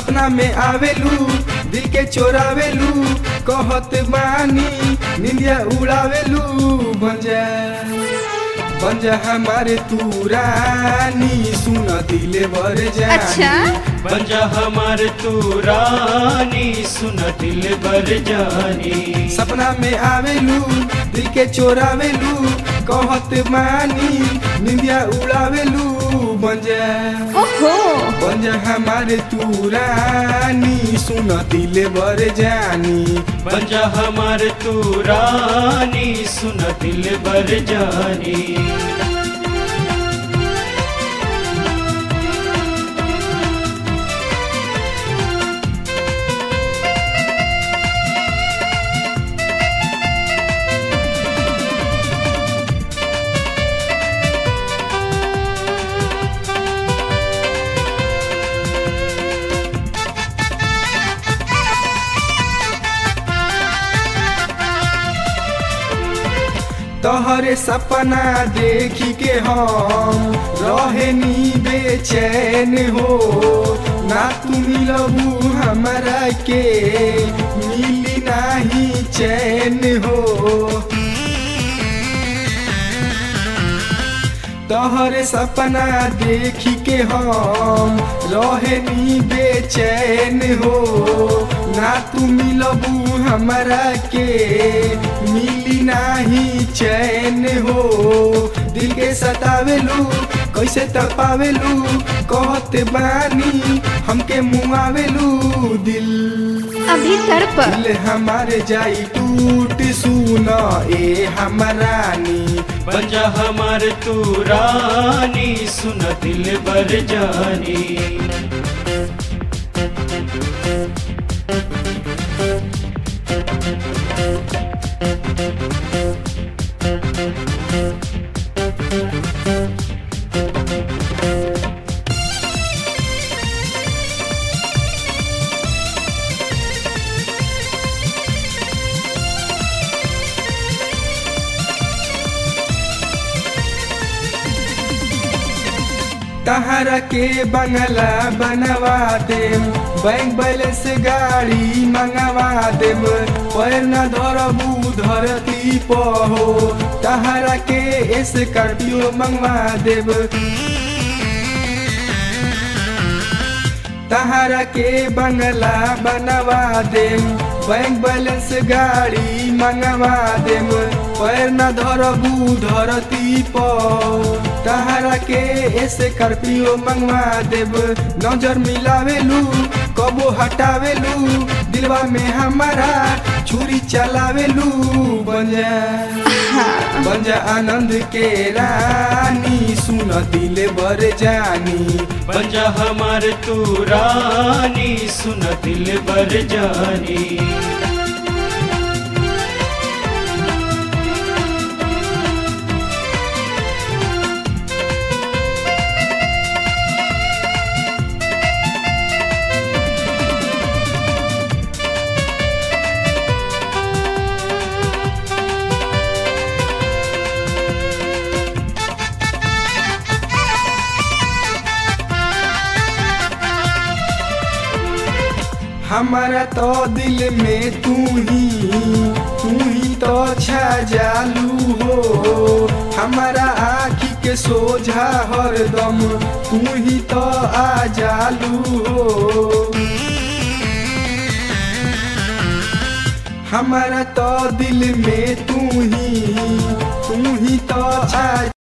सपना में आवेलू दिल के चोरावेलू कहत बानी निंदिया उड़ावेलू बन जा बन जा हमारे तू रानी सुन दिले बर जानी अच्छा बंजा हमार तू रानी सुन दिल बर जानी सपना में आवेलू दिल के चोरावेलू कहत मानी निंदिया उड़ावेलू बन जा ओहो बन जा हमारे तू रानी सुन दिले बर जानी बंजा हमार तू रानी सुन दिल बर जानी तोहरे सपना देखी के हम रहे नी बेचैन हो ना तू मिलबू हमरा के मिली नाही चैन हो तोहरे सपना देखी के हम रहे नी बेचैन हो ना तू मिलबू हमरा के मिली नाही चैन हो दिल के सतावेलू कैसे तपावेलू कहते बानी हमके मुआवेलू दिल अभी तड़प दिल हमारे जाई टूट सुना ए हमरानी बंजा हमार तू रानी सुन दिल बर जानी तहरा के बंगला बनवा देम बैंक बैलेंस गाड़ी मंगवा देम पैर न धरबू धरती पहो तहरा के स्कॉर्पियो मंगवा देब तहरा के बंगला बनवा देम बैंक बैलेंस गाड़ी मंगवा देम पैर न धरबू धरती पर तहरा के स्कॉर्पियो मंगवा देब नजर मिलावेलू कबो हटावेलू दिलवा में हमारा छुरी चलावेलू बन जा बन जा आनंद के रानी सुन दिल बर जानी बंजा हमार तू रानी सुन दिल बर जानी हमारा तो दिल में तू ही तू ही तो छा जालू हो हमारा आँखी के सोझा हरदम तू ही तो आ जालू हो हमारा तो दिल में तू ही तू ही तो छा